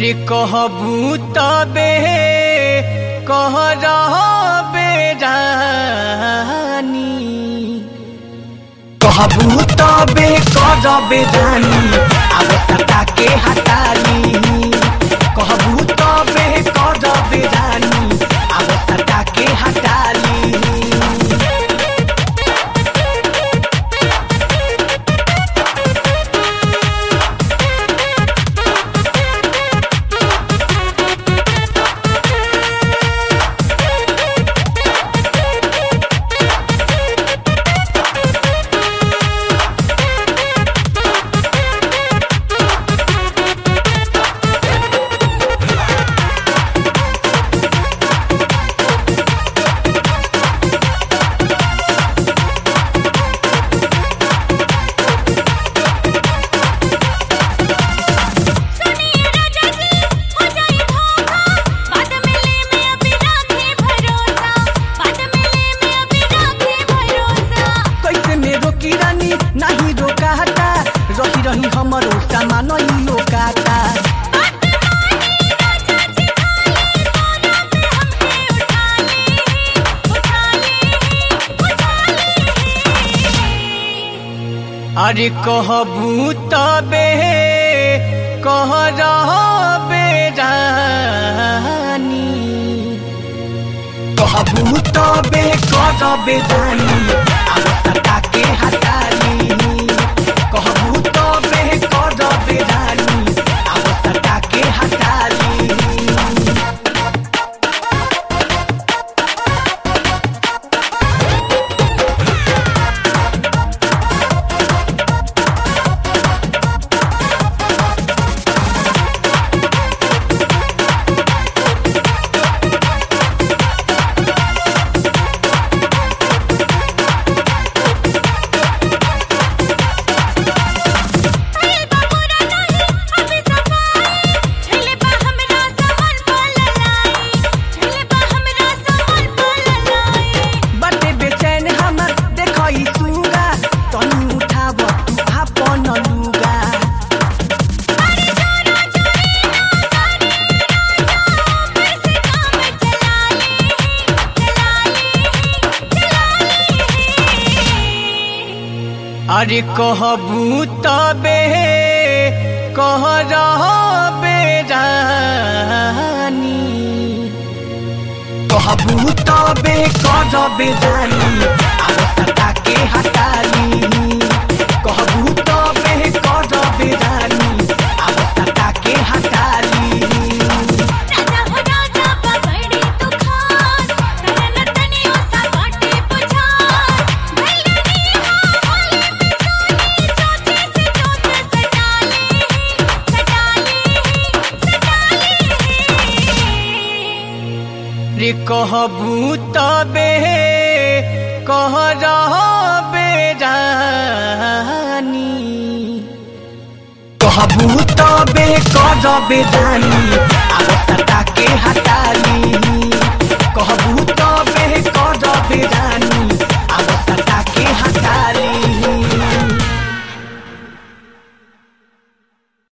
रे कहबू तबे कह रहबे रानी कहबू तबे करबे रानी अब सटा के हटाली कहबू तबे करबे रानी अब सटा के हटाली सुनिए राजा जी हो जाए धोखा बाद में ले में अभी राखे भरोसा बाद में ले में अभी राखे भरोसा कैसे मेरो किरानी नाही रोकाता रही रही हमरो सामान ई लोकाता बात मानी राजा जी खाली सोना पे हमके उठा ले उठा ले उठा ले अरे कहबू तबे कह रहबे रानी कहबू तबे करबे रानी अब सटा के हटाली कहबू तबे करबे रानी अब सटा के हटाली अरे बाबूरा नहीं अभी सफाई झले बा हमरा सामान पललाई झले बा हमरा सामान पललाई बाटे बेचैन हमर देखई सुगा तनी उठाब तू आपन लुगा अरे जोरा जोरी ना करे राजा कैसे काम चला ले चला ले चला ले अरे कहबू तबे कह रहबे रानी कहबू तबे करबे रानी अब सटा के हटाली कहबू तबे करबे रानी अब सटा के हटाली राजा हो राजा बा बड़ी तू खास करन तनियो सा बाटे पुछास भैयानी हां हाले में सोनी चोचे से चोच सटा ले सटा ले सटा ले रे कहबू तबे कह रहबे रानी कहबू तबे करबे रानी अब सटा